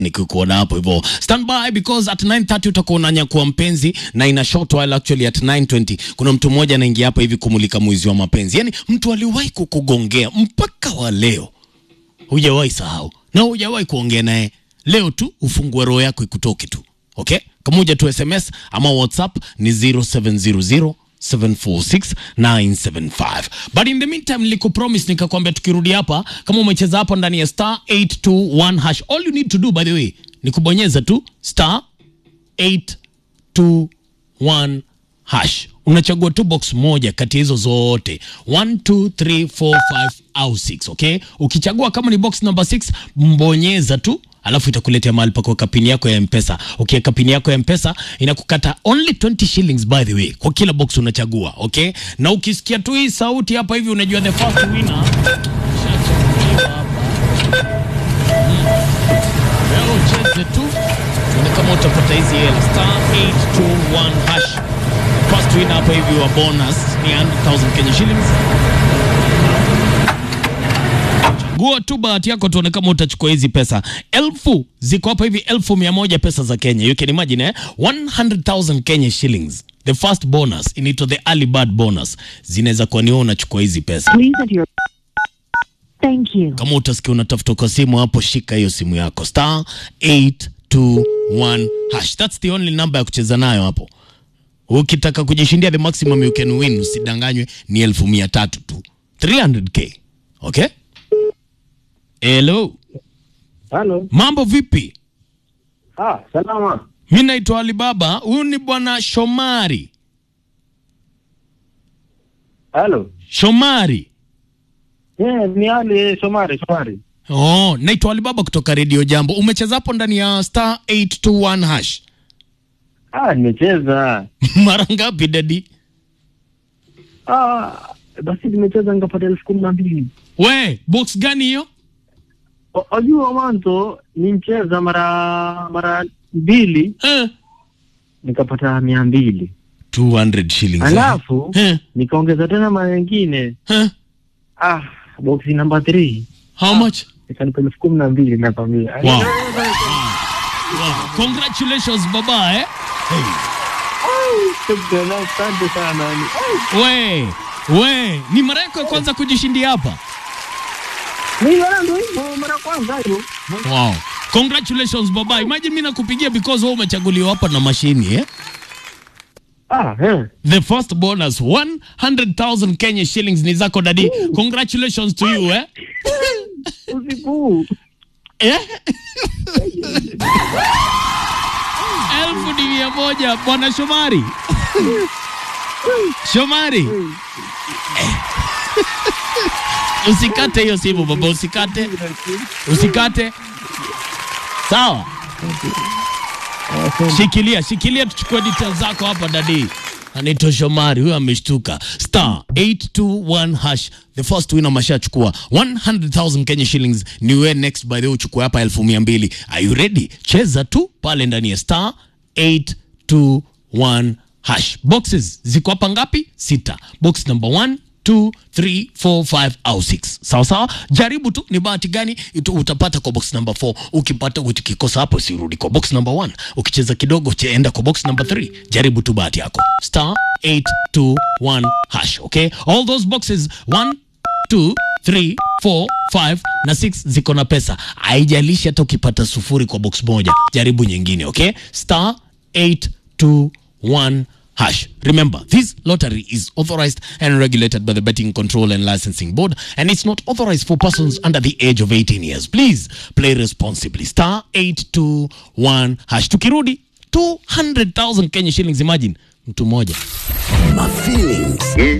nikikuona hapo hivyo stand by because at 9:30 utakuwa unanyakua mpenzi na ina short while actually at 9:20 kuna mtu mmoja anaingia hapa hivi kumulika mwizi wa mapenzi yani mtu aliwahi kukugongea mpaka wa leo hujawahi sahau na hujawahi kuongea naye leo tu ufungue roho yako ikutoke tu okay kamoja tu sms ama whatsapp ni 0700 746 but in the meantime nilikupromise nikakwambia tukirudi hapa kama umecheza hapo ndani ya star 821 hash all you need to do by the way ni kubonyeza tu star 821 hash unachagua tu box moja kati ya hizo zote 1 2 3 4 5 au 6 okay ukichagua kama ni box number 6 mbonyeza tu alafu itakuletea mahali pa kuweka pini yako ya mpesa ukiweka pini yako ya mpesa inakukata only 20 shillings by the way kwa kila box unachagua okay na ukisikia tu hii sauti hapa hivi unajua the first winner Shachaguliwa hapa. Wewe ucheze tu ni kama utapata hizi hela star 821 hash first winner hapa hivi wa bonus ni 100,000 Kenya shillings Chagua tu bahati yako tuone kama utachukua hizi pesa. Elfu ziko hapa hivi elfu mia moja pesa za Kenya. You can imagine eh? 100,000 Kenya shillings. The first bonus inaitwa the early bird bonus. Zinaweza kuwa ni wewe unachukua hizi pesa. Please enter your. Thank you. Kama utasikia unatafuta kwa simu hapo, shika hiyo simu yako star 821 hash. That's the only number ya kucheza nayo hapo. Ukitaka kujishindia the maximum you can win, usidanganywe, ni elfu mia tatu tu 300k. Okay? Hello. Halo. Mambo vipi? Ah, salama. Mi naitwa Alibaba. Huyu ni bwana Shomari. Halo. Shomari. Eh, ni Ali Shomari, Shomari. Oh, naitwa Alibaba kutoka Radio Jambo. Umecheza hapo ndani ya star 821 hash. Ah, nimecheza. Mara ngapi dadi? Ah, basi nimecheza nikapata elfu kumi na mbili. We, box gani hiyo? O- Wajua mwanzo nimcheza mara mara mbili Eh, nikapata mia mbili 200 shillings. alafu Eh, nikaongeza tena mara nyingine eh, ah, boksi namba 3 how much? ikanipa elfu kumi na mbili nakwambia. Wow. Wow. Congratulations baba eh. Shukrani, Asante sana. Ai, We, we, ni mara yako ya kwanza kujishindia hapa? Niliona ndo hivyo mara kwanza hiyo. Wow. Congratulations baba. Imagine mimi nakupigia because wewe umechaguliwa hapa na mashini eh? Ah, eh. The first bonus 100,000 Kenya shillings ni zako dadi. Congratulations to you eh? Usiku huu. eh? Elfu ni mia moja bwana Shomari. Shomari. Eh. Usikate hiyo simu baba, usikate. Usikate. Sawa. Shikilia, shikilia tuchukue details zako hapa dadi. Anaitwa Shomari, huyo ameshtuka. Star 821 hash. The first winner mashachukua 100,000 Kenya shillings. Ni wewe next by the way uchukue hapa elfu mia mbili. Are you ready? Cheza tu pale ndani ya star 821 hash. Boxes ziko hapa ngapi? Sita. Box number 1 2 3 4 5 au 6 sawa sawa jaribu tu ni bahati gani itu- utapata kwa box number 4 ukipata ukikosa hapo sirudi kwa box number 1 ukicheza kidogo enda kwa box number 3 jaribu tu bahati yako star 821 hash okay all those boxes 1 2 3 4 5 na 6 ziko na pesa haijalishi hata ukipata sufuri kwa box moja jaribu nyingine okay star 821 hash. Remember, this lottery is authorized and regulated by the Betting Control and Licensing Board, and it's not authorized for persons under the age of 18 years. Please play responsibly. Star 821 hash. Tukirudi 200,000 Kenya shillings. Imagine mtu mmoja My feelings.